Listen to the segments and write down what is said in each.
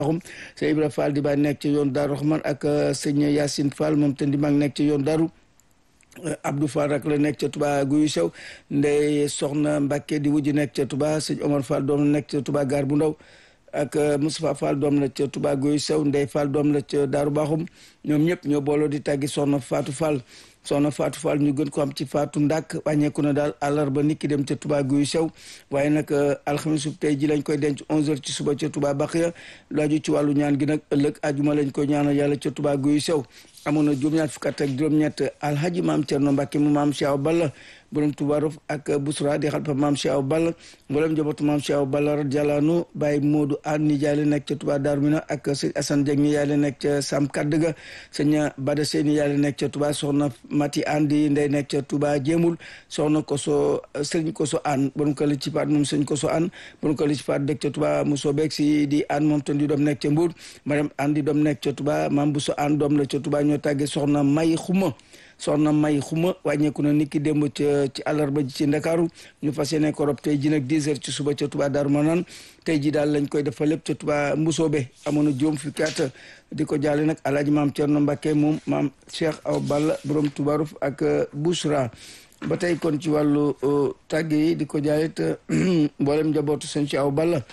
axum sëñ Ibra Fall di baay nekk ci yoon Daaru Rahman ak sëñ Yacine Fall moom te di mag nekk ci yoon Daaru Abdou Fall rak la nekk ca Touba guyu sew ndey soxna Mbacke di wujj nekk ca Touba sëñ Omar Fall doom la nekk ca Touba gaar bu ndaw ak Moustapha Fall doom la ca Touba guyu sew ndey Fall doom la ca Daaru Baxum ñoom ñëpp ñoo booloo di tàggi soxna Fatou Fall soxna Fatou Fall ñu gën ko am ci Fatou Ndak wàññeeku na daal àllarba nit ki dem ca Touba guyu sew waaye nag alxames tey ji lañ koy denc 11h ci suba ca Touba Baxiya lu aju ci wàllu ñaan gi nag ëllëg ajuma lañ koy ñaanal yàlla ca Touba guyu sew amoon na juróom-ñaar fukk ak juróom-ñett alhaji maam Cerno Mbàkke mu maam Cheikh Balla borom Touba Rof ak Busra di xalpa maam Cheikh Balla mboolem njabootu maam Cheikh Balla radiyallahu anhu Baye Modou An ni jaay la nekk ca Touba Darou Mina ak sëñ Assane Dieng ni yaay la nekk ca Sam Kadduga sëñ Bada Sey ni yaay la nekk ca Touba soxna Mati An di ndey nekk ca Touba Jéemul soxna Koso sëñ Koso An borom kër ci paat moom sëñ Koso An borom kër ci paat dëkk ca Touba Mousso Beeg si di An moom tan di doom nekk ca Mbour Mariam An di doom nekk ca Touba maam Bousso An doom la ca Touba ñoo tàggee soxna May Xuma soxna May Xuma wàññeeku na niki démb ca ci àllarba ji ci Ndakaaru ñu fas yéene ko rob tey ji nag 10 heures ci suba ca Touba Darou Manane tey ji daal lañ koy defal lépp ca Touba Mbusoobe amoon na juróom fukki at di ko jaale nag alaaji maam Thierno Mbacke moom maam Cheikh Aw Balla borom Touba Ruf ak Bouchra ba tey kon ci wàllu tàgge yi di ko jaale te mboolem njabootu sëñ ci Aw Balla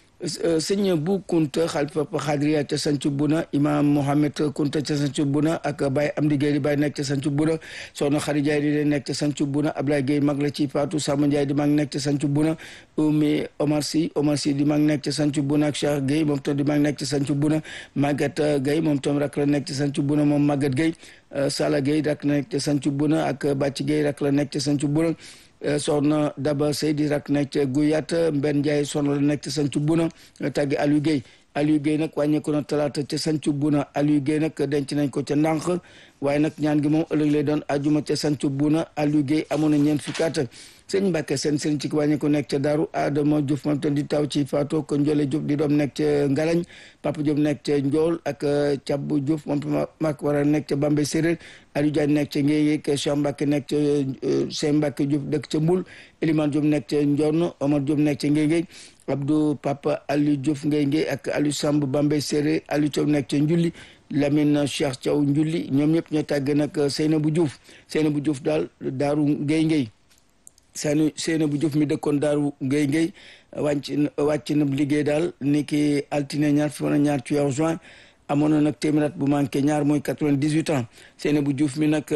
sëñ bu kunta xalifa xaadiriya ca sancu buna imam mohamed kunta ca sancu buna ak baay am di géey di baay nekk ca sancu buna soxna xari jaay di nekk ca sancu buna ablaye géey mag la ci faatu sama njaay di mag nekk ca sancu buna umi omar si omar si di mag nekk ca sancu buna ak cheikh géey moom tam di mag nekk ca sancu buna maguette géey moom tam rak la nekk ca sancu buna moom maguette géey sala géey rak la nekk ca sancu buna ak bàcc géey rak la nekk ca sancu buna soxna Daba Seydi rak nekk ca Guyat Mbenn Ndiaye soxna la nekk ca Sancu Buna tàggi Aliou Guèye Aliou Guèye nag wàññeeku na talaata ca Sancu Buna Aliou Guèye nag denc nañ ko ca ndànk waaye nag ñaan gi moom ëllëg lay doon ajuma ca Sancu Buna Aliou Guèye amoon na ñeent fukki at sëñ Mbàkke seen sëñ ci wàññeeku nekk ca Daaru Adama Diouf moom tam di taw ci Fatou ko Njole Diouf di doom nekk ca Ngalañ Papa Diouf nekk ca Njool ak Cabbu Diouf moom tam mak war a nekk ca Bambey Séréer Aliou Diagne nekk ca Ngéyé Cheikh Mbacke nekk ca Cheikh Mbacke Diouf dëkk ca Mbul Elimane Diouf nekk ca Ndion Omar Diouf nekk ca Ngéyé Abdou Papa Aliou Diouf Ngéyé ak Aliou Samb Bambey Séréer Aliou Thiaw nekk ca Njulli Lamine Cheikh Thiaw Njulli ñoom ñëpp ñoo tàgg nag Seynabou Diouf Seynabou Diouf daal daaru Ngéy Ngéy seeni Seynabou Diouf mi dëkkoon daaru Ngéy Ngéy wàcc wàcc na liggéey daal ni ki altine ñaar fi ñaar ci weeru juin amoon na nag téeméer bu manqué ñaar mooy quatre-vingt-dix-huit ans Seynabou Diouf mi nag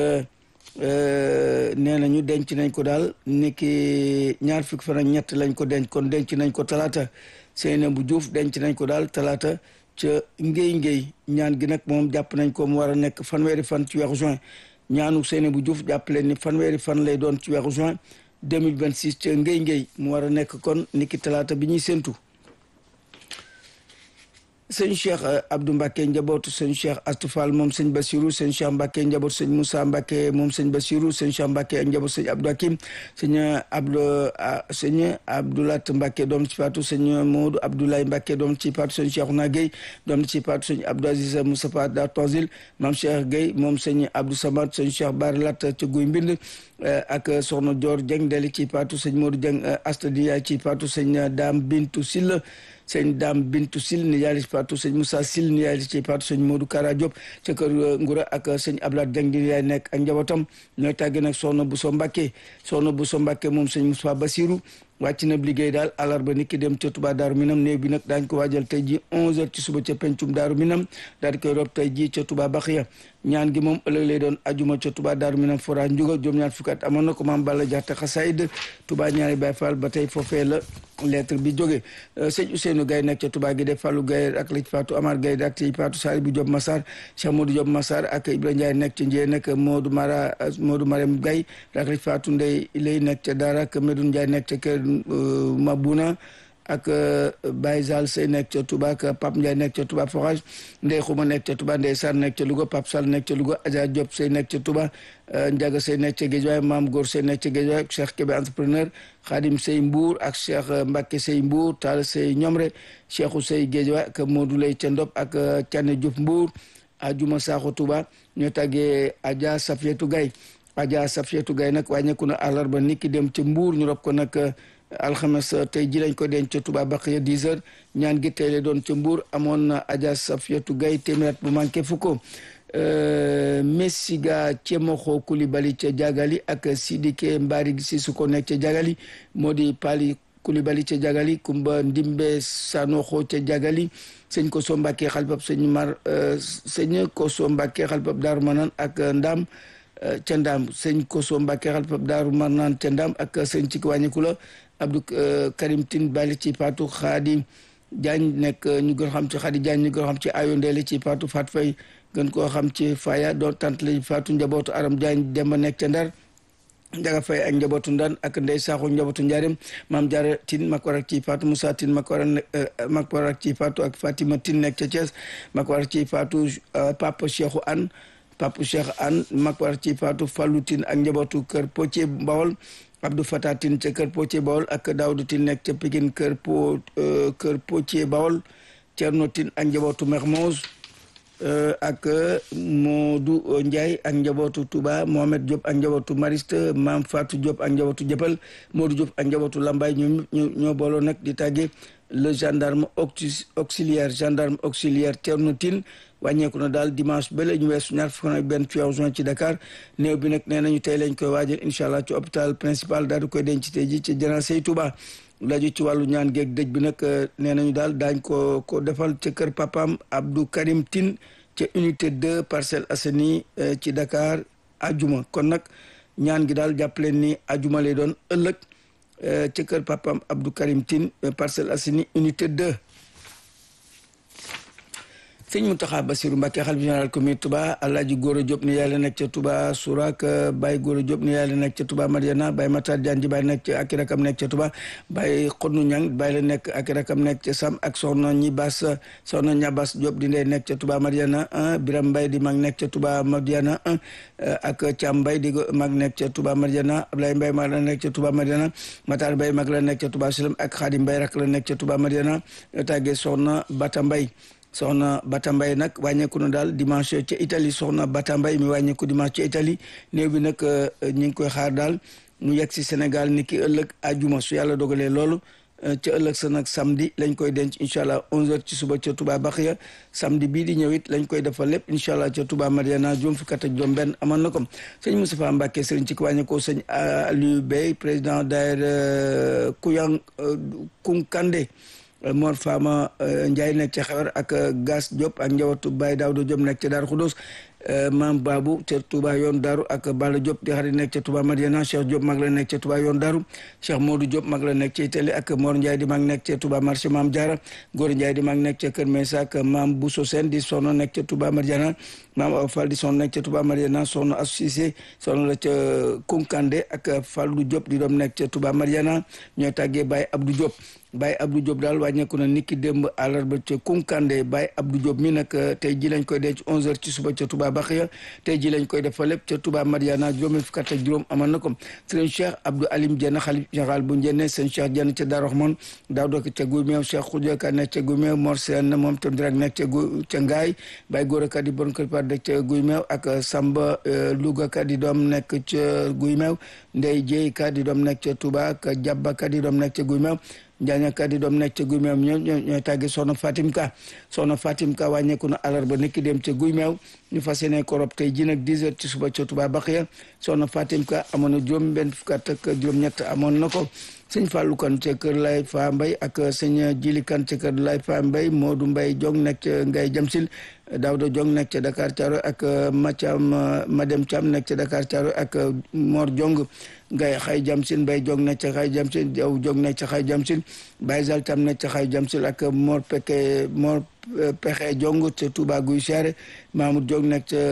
nee nañu denc nañ ko daal ni ki ñaar fukki fan ak ñett lañ ko denc kon denc nañ ko talaata Seynabou Diouf denc nañ ko daal talaata ca ngéy ngéy ñaan gi nag moom jàpp nañ ko mu war a nekk fanweeri fan ci weeru juin ñaanu Seynabou Diouf jàpp leen ni fanweeri fan lay doon ci weeru juin 2026 ca ngéy ngéy mu war a nekk kon ni ki talaata bi ñuy séntu sëñ Cheikh Abdou Mbacke njabootu sëñ Cheikh Astou Fall moom sëñ Bassirou sëñ Cheikh Mbacke njabootu sëñ Moussa Mbacke moom sëñ Bassirou sëñ Cheikh Mbacke ak njabootu sëñ Abdou Hakim sëñ Abdou sëñ Abdoulat Mbacke doom ci faatu sëñ Modou Abdoulaye Mbacke doom ci faatu sëñ Cheikhouna Gueye doom ci faatu sëñ Abdou Aziz Moustapha da Tanzil maam Cheikh Gueye moom sëñ Abdou Samad sëñ Cheikh Baralat ca Guy Mbind ak soxna Dior Dieng deli ci faatu sëñ Modou Dieng Astadiya ci faatu sëñ Dame Bintou Silla sëñ Dame Bintu Sil ni yaay ci Fatou sëñ Moussa Sil ni yaay ci Fatou sëñ Modou Kara Diop ca kër Ngura ak sëñ Abdoulaye Dieng di yaay nekk ak njabootam ñooy tàgge nag soxna Bousso Mbacké soxna Bousso Mbacké moom sëñ Moussa Bassirou wàcc na liggéey daal àllarba nit ki dem ca Touba Daaru Minam néew bi nag daañ ko waajal tey ji 11h ci suba ca pencum Daaru Minam daal di koy rob tey ji ca Touba Baxiya ñaan gi moom ëllëg lay doon ajuma ca Touba Daaru Minam fora njuga juróom ñaar fukki at amoon na ko maam Balla Jaxate xasaayid Touba ñaari Baay Faal ba tey foofee la lettre bi jóge sëñ Ousseynou Gaye nekk ca Touba gi def Fallou Gaye ak lañ faatu Amar Gaye ak ci faatu Sali bu Diop Massar Cheikh Modou Diop Massar ak Ibrahima Ndiaye nekk ci Njee nag Modou Mara Modou Marème Gaye ak lañ faatu Ndey lay nekk ca Daara ak Medoune Ndiaye nekk ca kër Mabouna ak Baye Zal Sey nekk ca Touba ak Pape Ndiaye nekk ca Touba Forage Ndey Xuma nekk ca Touba Ndey Sarr nekk ca Louga Pape Sall nekk ca Louga Adja Diop Sey nekk ca Touba Ndiaga Sey nekk ca Guédiawaye Maam Góor Sey nekk ca Guédiawaye Cheikh Kébé entrepreneur Khadim Sey Mbour ak Cheikh Mbacke Sey Mbour Tall Sey Ñomre Cheikhou Sey Guédiawaye ak Modou Lay ca Ndop ak Thiané Diouf Mbour Ajuma Sakho Touba ñoo tàggee Adja Safietou Gaye Adja Safietou Gaye nag wàññeeku na àllarba nit ki dem ca Mbour ñu rob ko nag alxames tey ji lañ ko denc ca Touba Baxiya 10 heures ñaan gi tey la doon ca Mbour amoon na Adja Safiatou Gaye téeméer bu manqué fukko Messiga Cemoxo Koulibaly ca Jagali ak Sidike Mbari Sissoko nekk ca Jagali moo di Pali Koulibaly ca Jagali Kumba Ndimbe Sanoxo ca Jagali sëñ Koso Mbàkke xalifab sëñ Mar sëñ Koso Mbàkke xalifab Daaru Manaan ak Ndaam ca Ndaam sëñ Koso Mbàkke xalifab Daaru Manaan ca Ndaam ak sëñ ci wàññiku la Abdou Karim Tine Bali ci Paatu Xaadi Jaañ nekk ñu gën xam ci Xaadi Jaañ ñu gën xam ci Ayo Ndeele ci Paatu Fat Fay gën koo xam ci Faya doon tant lañ Faatu njabootu Aram Jaañ Demba nekk ca Ndar Njaga Fay ak njabootu Ndan ak Ndey Saaxu njabootu Njaareem Maam Jaara Tine mak war ak ci Faatu Moussa Tine mak war mak war ak ci Faatu ak Fatima Tine nekk ca Thiès mak war ak ci Faatu Papa Cheikhou Anne Papa Cheikh Anne mak war ci Faatu Fallu Tine ak njabootu kër Pocé Bawol Abdou Fatah Tine ca kër Pocé Bawol ak Daawdu Tine nekk ca Pikine kër po kër Pocé Bawol Cerno Tine ak njabootu Mermoz ak Modou Ndiaye ak njabootu Touba Mohamed Diop ak njabootu Mariste Maam Fatou Diop ak njabootu Jëppal Modou Diop ak njabootu Lambaye ñoom ñoo booloo nag di tàgge le gendarme auxiliaire gendarme auxiliaire Thierno Tine wàññeeku na daal dimanche ba la ñu weesu ñaar fukk ak benn ci weeru juin ci Dakar néew bi nag nee nañu tey lañ koy waajal incha allah ci hôpital principal daal di koy denc tey ji ci janaasay Touba laju ci wàllu ñaan geeg dëj bi nag nee nañu daal daañ ko ko defal ca kër papam Abdou Karim Tine ca unité 2 Parcelles Assainies ci Dakar ajuma kon nag ñaan gi daal jàpp leen ni ajuma lay doon ëllëg ca kër papam Abdou Karim Tine Parcelles Assainies unité 2 sëñ Mountakha Bassirou Mbacké xalifa général communauté Touba Alaaji Góora Diop ni yàlla nekk ca Touba Sourak Baye Góora Diop ni yàlla nekk ca Touba Mariana Baye Matar Diagne Baye nekk ca ak rakam nekk ca Touba Baye Xodnu Ñang Baye la nekk ak rakam nekk ca Sam ak soxna ñi Bas soxna Ñabas Diop di ndey nekk ca Touba Mariana Biram Mbaye di mag nekk ca Touba Mariana ak Thiam Mbaye di mag nekk ca Touba Mariana Ablaye Mbaye mag la nekk ca Touba Mariana Matar Mbaye mag la nekk ca Touba Salam ak Xaadim Mbaye rak la nekk ca Touba Mariana tàggee soxna Bata Mbaye soxna Bata Mbaye nag wàññeeku na daal dimanche ca Italie soxna Bata Mbaye mi wàññeeku dimanche ca Italie néew bi nag ñu ngi koy xaar daal mu yegg si Sénégal ni ki ëllëg ajuma su yàlla dogalee loolu ca ëllëg sa nag samedi lañ koy denc incha allah 11h ci suba ca Touba Baxiya samedi bii di ñëw it lañ koy defal lépp incha allah ca Touba Mariana juróom fukk ak juróom benn amoon na ko sëñ Moustapha Mbacké sëriñ ci wàññeekoo sëñ Aliou Bey président daayira Kuyang Kunkande Mor Fama Ndiaye nekk ca xewar ak Gas Diop ak njabootu Baye Daouda Diop nekk ca Darou Khoudoss Maam Babou ca Touba yoon Daaru ak Balla Diop di xarit nekk ca Touba Madiana Cheikh Diop mag la nekk ca Touba yoon Daaru Cheikh Modou Diop mag la nekk ca Italie ak Mor Ndiaye di mag nekk ca Touba marché Maam Diarra Góor Ndiaye di mag nekk ca Kër Mesa ak Maam Bousso Sène di soxna nekk ca Touba Madiana Maam Awa Fall di soxna nekk ca Touba Madiana soxna associé soxna la ca Kunkande ak Fallou Diop di doom nekk ca Touba Madiana ñooy tàggee Baye Abdou Diop Baye Abdou Diop daal wàññeeku na niki démb àllarba ca Kunkande Baye Abdou Diop mi nag tey ji lañ koy denc 11h ci suba ca Touba Baxiya tey ji lañ koy def fa lépp ca Touba Mariana juróomi fukk ak juróom amoon na ko sëriñ Cheikh Abdou Alim Dieng xalif général bu Njenne sëriñ Cheikh Dieng ca Darou Rahman daaw dook ca Guy Meew Cheikh Khoudia Ka nekk ca Guy Meew Mor Sène moom tam direk nekk ca Guy ca Ngaay Baye Gora Ka di bon kër par dëkk ca Guy Meew ak Samba Louga Ka di doom nekk ca Guy Meew Ndey Jeey Ka di doom nekk ca Touba ak Jabba Ka di doom nekk ca Guy Meew Njaaña Ka di doom nekk ca Guy Meew ñoo ñooy tàgge soxna Fatim Ka soxna Fatim Ka wàññeeku na àllarba nekki dem ca Guy Meew ñu fas yéene ko rob tey ji nag 10 heures ci suba ca Touba Baxiya soxna Fatim Ka amoon na juróom benn fukk ak juróom-ñett amoon na ko sëñ Fallou Kan ca kër Lay Fa Mbay ak sëñ Jili Kan ca kër Lay Fa Mbay Modou Mbay Jong nekk ca Ngay Jamsil Daouda Jong nekk ca Dakar Thiaroye ak Mathiam Madem Thiam nekk ca Dakar Thiaroye ak Mor Jong ngay xay jamsin Mbay Jong nekk ca xay jamsin Jaw Jong nekk ca xay jamsin Baye Zal Tam nekk ca xay jamsin ak Mor Peke Mor Pexe Jong ca Touba Guy Siare Mamoud Jong nekk ca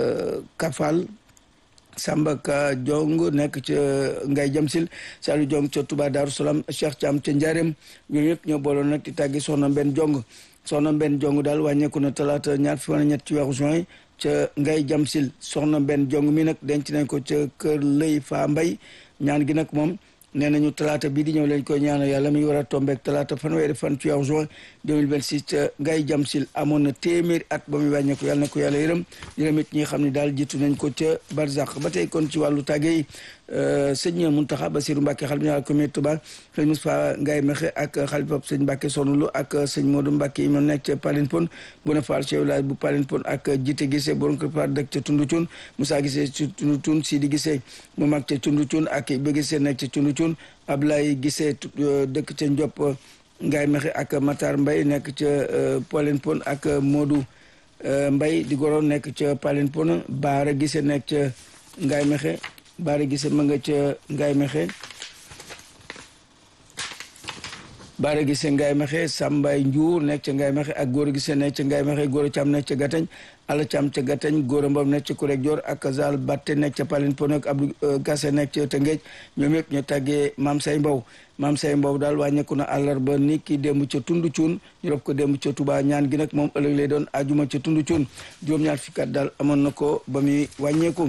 Kafal Samba Ka Jong nekk ca Ngay Jamsil Saliou Jong ca Touba Darou Salam Cheikh Thiam ca Ndiarème ñooñu ñëpp ñoo booloon nag di tàggi soxna Mbenn Jong soxna Mbenn Jong daal wàññeeku na talaata ñaar fukk ak ñett ci weeru juin ca Ngay Jamsil soxna Mbenn Jong mi nag denc nañ ko ca kër Lëy Fa Mbay ñaan gi nag moom nee nañu talaata bii di ñëw lañ koy ñaanal yàlla mi war a tombeek talaata fanweeri fan ci weeru juin 2026 ca Ngay Jamsil amoon na téeméeri at ba muy wàññeeku yàlla na ko yàlla yërëm yërëm it ñi xam ne daal jiitu nañ ko ca Barzak ba tey kon ci wàllu tàgge yi sëñ Muntaxa Basiru Mbàkke xalifa général comité Touba sëñ Moustapha Ngaye Mexe ak xalifa sëñ Mbàkke Sonulu ak sëñ Modou Mbàkke yi ma nekk ca Palin Pon bu na faal chef village bu Palin Pon ak jite gisee borom kër Faal dëkk ca Tundu Cuun Moussa gisee ci Tundu Cuun Sidi gisee mu mag ca Tundu Cuun ak ba gisee nekk ca Tundu Cuun Ablaye gisee dëkk ca Ndiop Ngaye Mexe ak Matar Mbay nekk ca Palin Pon ak Modou Mbay di goro nekk ca Palin Pon Baara gisee nekk ca Ngaye Mexe Baara gisee ma nga ca Ngaye Mexe Baara gisee Ngaye Mexe Sambay Njuur nekk ca Ngaye Mexe ak góor gisee nekk ca Ngaye Mexe góor cam nekk ca Gatañ ala cam ca Gatañ góor mbam nekk ca Kurek Joor ak Zal Batte nekk ca Palin Pon ak Abdou Gasse nekk ca Tëngéej ñoom yëpp ñu tàggee Maam Say Mbow Maam Say Mbow daal wàññeeku na àllarba ni ki démb ca Tundu Cuun ñu rob ko démb ca Touba ñaan gi nag moom ëllëg lay doon ajuma ca Tundu Cuun juróom-ñaar fukki at daal amoon na ko ba muy wàññeeku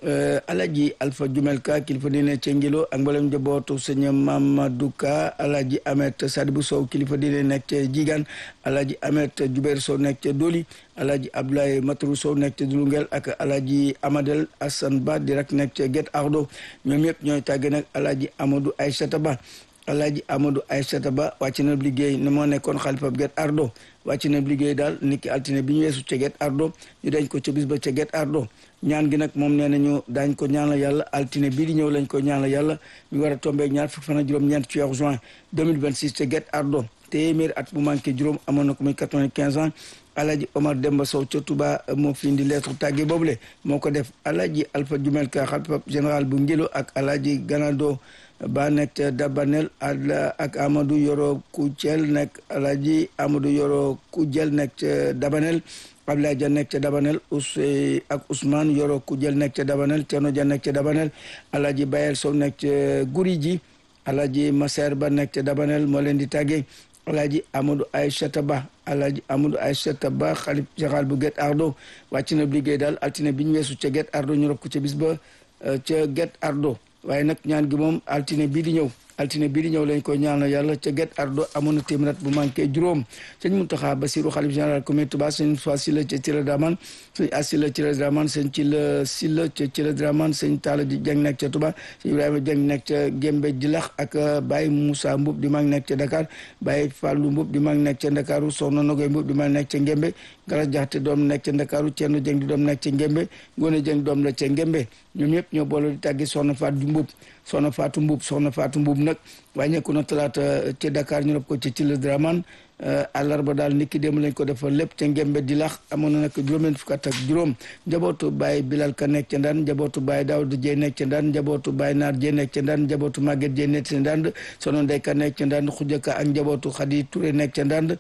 alaji alpha jumel ka kilifa diine ca ngilo ak mboolem njabootu sëñ mamadou ka alaji amet sadibu sow kilifa diine nekk ca jigaan alaji amet jubeer sow nekk ca doli alaji abdoulaye mataru sow nekk ca dulungel ak alaji amadel asan ba di rak nekk ca get ardo ñoom yëpp ñooy tàgge nag alaji amadou aysata ba alaji amadou aysata ba wàcc na liggéey ne moo nekkoon xalifa get ardo wàcc na liggéey daal niki altine bi ñu weesu ca get ardo ñu dañ ko ca bis ba ca get ardo ñaan gi nag moom nee nañu daañ ko ñaanal yàlla altine bii di ñëw lañ ko ñaanal yàlla ñu war a tombeeg ñaar fukk fan ak juróom-ñeent ci weeru juin 2026 ca get ardo téeméer at bu manqué juróom amoon na ko muy 95 ans alaji omar demba sow ca touba moo fi indi lettre tàgge boobule moo ko def alaji alpha jumel ka xalifa général bu ngilo ak alaji ganado ba nekk ca dabanel ak amadou yoro kucel nekk alaji amadou yoro kujel nekk ca dabanel Abdoulaye Dia nekk ca Dabanel Ousey ak Ousmane Yoro ku jël nekk ca Dabanel Thierno Dia nekk ca Dabanel Alaaji Bayel Sow nekk ca Guri ji Alaaji Maser Ba nekk ca Dabanel moo leen di tàggee Alaaji Amadou Aïssata Ba Alaaji Amadou Aïssata Ba xalif général bu Guet Ardo wàcc na liggéey daal altine bi ñu weesu ca Guet Ardo ñu rob ko ca bis ba ca Guet Ardo waaye nag ñaan gi moom altine bii di ñëw altine bii di ñëw lañ ko ñaanal yàlla ca Guet Ardo amoon na téeméer bu manqué juróom sëñ Muntaxa Basiru xalif général comité Touba sëñ Fa Silla ca Cila Draman sëñ Asila Cila Draman sëñ Cila Silla ca Cila Draman sëñ Talla di Jeng nekk ca Touba sëñ Ibrahima Jeng nekk ca Gembe Jilax ak Baye Moussa Mbub di mag nekk ca Dakar Baye Fallou Mbub di mag nekk ca Ndakaaru Soxna Nogoy Mbub di mag nekk ca Ngembe Galas Jaxate doom nekk ca Ndakaaru Ceerno Jeng di doom nekk ca Ngembe Ngone Jeng doom la ca Ngembe ñoom ñëpp ñoo boole di tàggi Soxna Faatu Mbub soxna Faatu Mbub soxna Faatu Mbub nag wàññeeku na talaata ca Dakar ñu rob ko ca Cila Draman àllarba daal niki démb lañ ko defal lépp ca Ngembe di lax amoon na nag juróom-benn fukk ak juróom njabootu Baye Bilal Ka nekk ca Ndaan njabootu Baye Daawud Jey nekk ca Ndaan njabootu Baye Naar Jey nekk ca Ndaan njabootu Maguette Jey nekk ca Ndaan soxna Ndey Ka nekk ca Ndaan Xujaka ak njabootu Xadi Touré nekk ca Ndaan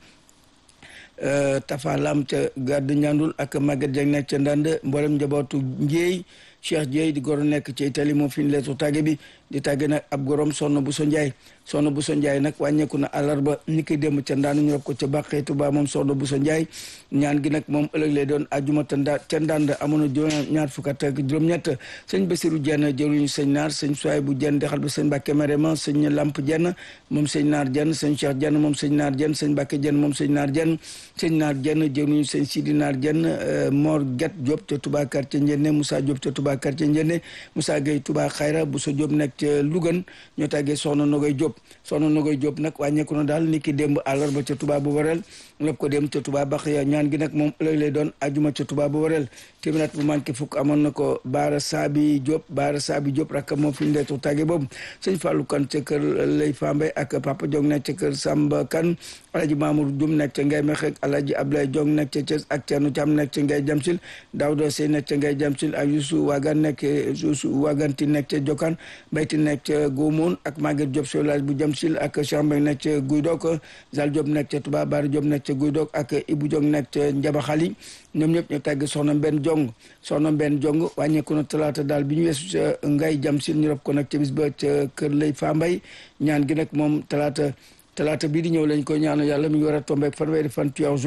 Tafa Lam ca Gàddu Njàndul ak Maguette Jey nekk ca Ndaan mboolem njabootu Njéey Cheikh Dieye di goro nekk ci Italie moo fi ñu leetu tàgge bi di tàgge nag ab gorom sonn bu so njaay sonn bu so njaay nag wàññeeku na àllarba ni koy dem ca ndaanu ñu rob ko ca bàqee Tuba moom sonn bu so njaay ñaan gi nag moom ëllëg lay doon ajuma ta nda ca ndànd amoon na juróom ñaar fukk ak juróom-ñett sëñ Basiru Jenn jëruñu sëñ naar sëñ Suwaay bu jenn dexal ba sëñ Mbàkke Marema sëñ Lamp Jenn moom sëñ naar jenn sëñ Cheikh Jenn moom sëñ naar jenn sëñ Mbàkke jenn moom sëñ naar jenn sëñ naar jenn jëruñu sëñ Sidi naar jenn Mor Get Diop ca Tuba quartier Njenne Moussa Diop ca Tuba quartier Njenne Moussa Gueye Tuba Xayra bu sa Diop nekk ca Lougan ñoo tàggee soxna Nogoy Diop soxna Nogoy Diop nag wàññeeku na daal ni ki démb àllarba ca Tuba bu wareel lépp ko dem ca Tuba bax ya ñaan gi nag moom ëllëg lay doon ajuma ca Tuba bu wareel téeméer bu manqué fukk amoon na ko Baara Saabi Diop Baara Saabi Diop rakk moo fi ndeetu tàgge boobu sëñ Fallou Kan ca kër Lay Fambe ak Papa Diong nekk ca kër Samba Kan Alaji Mamour Dioum nekk ca Ngay Mexe Alaji Ablaye Diong nekk ca Thiès ak Thierno Thiam nekk ca Ngay Jamsil Daouda Sey nekk ca Ngay Jamsil ak Youssou Wagan nekk Youssou Waganti nekk ca Jokan Bayti nekk ca Gomoun ak Maguette Diop solage bu Jamsil ak Chambeng nekk ca Guy Dok Zal Diop nekk ca Touba Bara Diop nekk ca Guy Dok ak Ibou Diong nekk ca Njabaxali ñoom ñëpp ñu tàgg soxna Mbenn Jong soxna Mbenn Jong wàññeeku na talaata daal bi ñu weesu ca Ngay Jamsil ñu rob ko nag ca bis ba ca kër Lay Fambay ñaan gi nag moom talaata talaata bii di ñëw lañ koy ñaanal yàlla mi ngi war a tombeek fanweeri fan ci juin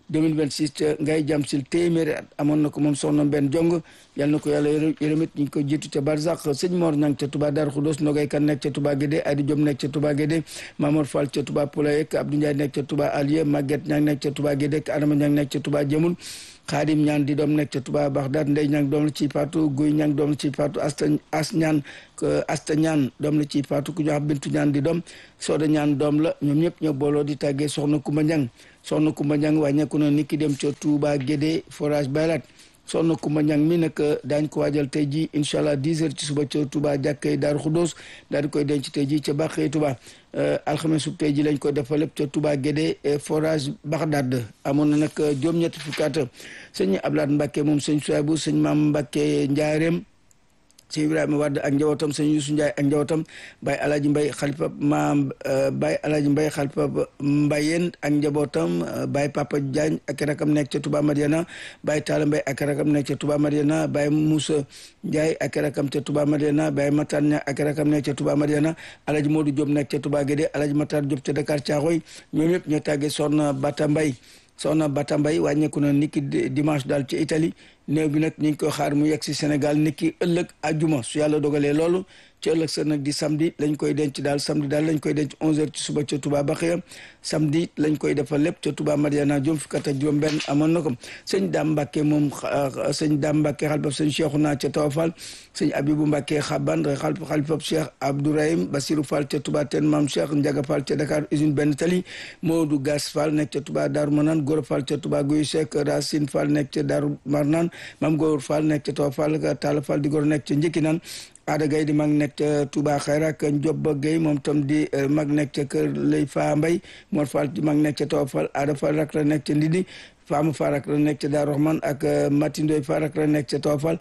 2026 ca ngay jam sil téeméeri at amoon na ko moom soxna benn jong yal na ko yàlla yërëmit ñu ngi ko jiitu ca barzak sëñ Mor Ñang ca Touba Darou Khoudoss Nogay Kan nekk ca Touba Guédé Adi Diom nekk ca Touba Guédé Mamour Fall ca Touba Poulayek Abdou Ndiaye nekk ca Touba Alieu Maguette Ñang nekk ca Touba Guédé Adama Ñang nekk ca Touba Jëmul xaadim ñaan di doom nekk ca Touba Bagdad ndey ñang doom la ci faatu guy ñang doom la ci faatu asta as ñaan asta ñaan doom la ci faatu ku ñu wax bintu ñaan di doom sooda ñaan doom la ñoom ñëpp ñoo booloo di tàggee soxna Kumba Ñang soxna Kumba Ñang wàññeeku na niki dem ca Touba Guédé forage baylaat soxna Kumba Ñang mi nag daañ ko waajal tey ji incha allah 10 heures ci suba ca Touba jàkkay Daaru Xuddoos daal di koy denc tey ji ca Bàqee Touba alxames sub tey ji lañ ko defal lépp ca Touba Guédé forage Bagdad amoon na nag juróom-ñetti fukki at sëñ Ablaat Mbàkke moom sëñ Suwaybu sëñ Maam Mbàkke Njaareem sëñ Ibrahima Wade ak njabootam sëñ Yuusu Njaay ak njabootam Baye Alaaji Mbay xalifa maam Baye Alaaji Mbay xalifa Mbayeen ak njabootam Baye Papa Diagne ak rakam nekk ca Touba Mariana Baye Talla Mbay ak rakam nekk ca Touba Mariana Baye Moussa Njaay ak rakam ca Touba Mariana Baye Matar Ña ak rakam nekk ca Touba Mariana Alaaji Modou Diop nekk ca Touba Guédé Alaaji Matar Diop ca Dakar Caaxoy ñoom ñëpp ñoo tàggee soxna Bata Mbay soxna Bata Mbay wàññeeku na niki dimanche daal ci Italie néew bi nag ñu ngi koy xaar mu yegg si Sénégal niki ëllëg àjjuma su yàlla dogalee loolu ci ëllëg sa nag di samedi lañ koy denc daal samedi daal lañ koy denc 11h ci suba ca Touba Baxiya samedi lañ koy defal lépp ca Touba Mariana juróom fukk ak juróom benn amoon na ko sëñ Dame Mbacke moom sëñ Dame Mbacke xalifab sëñ Cheikhouna ca Tawafal sëñ Abibou Mbacke Xaban xalifab Cheikh Abdourahim Basirou Fall ca Touba Ten Maam Cheikh Ndiaga Fall ca Dakar usine benn tali Modou Gas Fall nekk ca Touba Darou Manane Gora Fall ca Touba Guy Seck Racine Fall nekk ca Darou Marnane Mam Góor Fall nekk ca Tawafal Talla Fall di gor nekk ca Njëkkinan Ada Gaye di mag nekk ca Touba Xayra ak Njoba Gaye moom tam di mag nekk ca kër Lay Fa Mbay Mor Fall di mag nekk ca Tawafal Ada Fall rak la nekk ca Ndindi Fama Fall rak la nekk ca Daaru Rahman ak Matindoy Fall rak la nekk ca Tawafal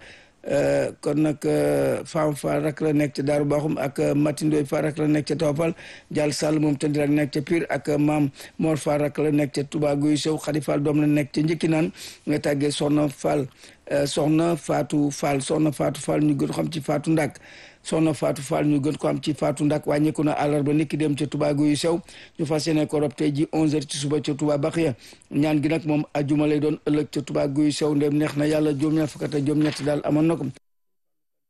kon nag Fama Fall rak la nekk ca Daaru Baxum ak Matindoy Fall rak la nekk ca Tawafal Dial Sall moom tam di rak nekk ca Pire ak Maam Mor Fall rak la nekk ca Touba Guy Sow Xadi Fall doom la nekk ca Njëkkinaan nga tàggee Soxna Fall soxna Fatou Fall soxna Fatou Fall ñu gën ko xam ci Fatou Ndak soxna Fatou Fall ñu gën ko xam ci Fatou Ndak wàññeeku na àllarba niki dem ca Touba yu sew ñu fas yéene ko rob tey ji 11h ci suba ca Touba Baxiya ñaan gi nag moom ajjuma lay doon ëllëg ca Touba yu sew ndem neex na yàlla juróom-ñaar fukk ak juróom-ñett daal amoon na ko